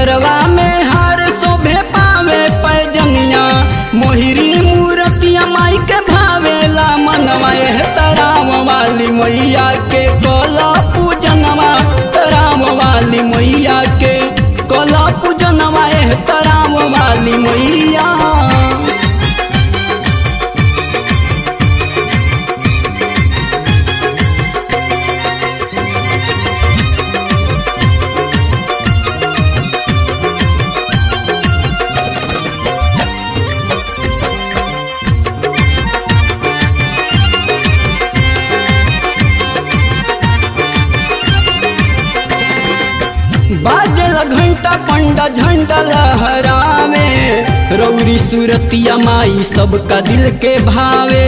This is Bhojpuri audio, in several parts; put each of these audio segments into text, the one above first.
गरवा में हार शोभे पावे पैजनिया मोहिरी मूर्तिया माई के भावेला मनवा एह तराम वाली मैया के कला पूजनवा तराम वाली मैया के कला पूजनवा एह तराम वाली मैया बाजल घंटा पंडा झंडा लहरावे रौरी सूरतिया माई सबका दिल के भावे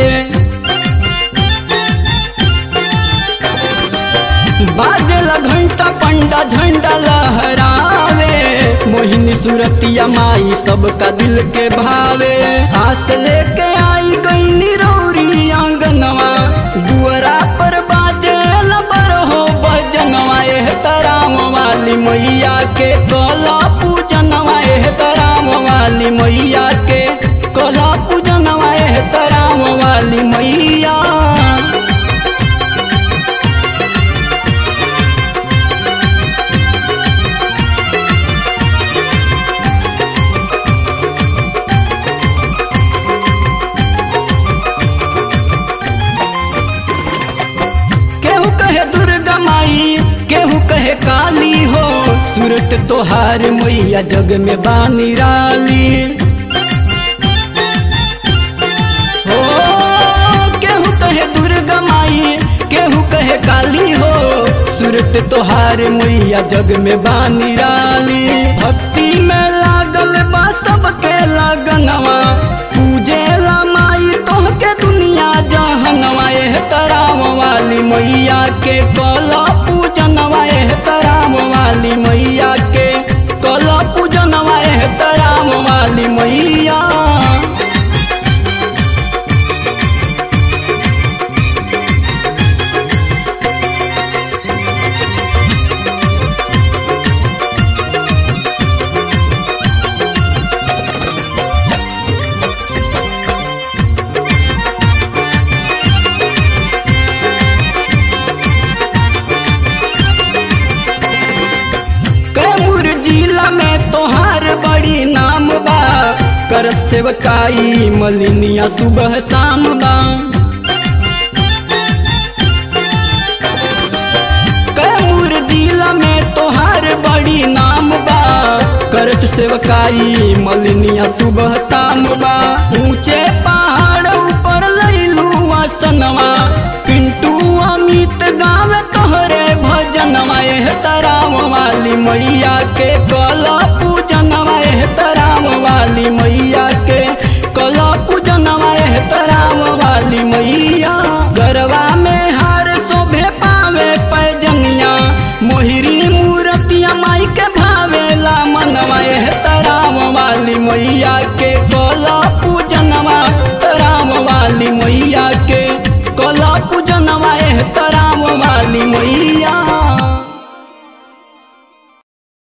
बाजल घंटा पंडा झंडा लहरावे मोहिनी सूरतिया माई सबका दिल के भावे आस लेके आई गई रौरी आंगनवा दुअरा पर बाजल पर हो बजनवा एह तराम वाली मैया के कला पूजनवा एह तराम वाली मैया के कला पूजनवा एह तराम वाली मैया केहू कहे दुर्गा माई केहू कहे काली हो सूरत तोहार मैया जग में बानी राली हो केहू कहे दुर्गा माई केहू कहे काली हो सूरत तोहार मैया जग में बानी राली भक्ति में लागल बा सबके लगनवा पूजे ला माई तोहके दुनिया जहनवा एह तराम वाली मैया के कला पूजनवा एह तराम वाली मैया के कला पूजनवा एह तराम वाली मैया कैमूर जिला में तोहार बड़ी नाम बा करत सेवकाई मलिनिया सुबह शाम बा कैमूर जिला में तोहार बड़ी नाम बा करत सेवकाई मलिनिया सुबह शाम बा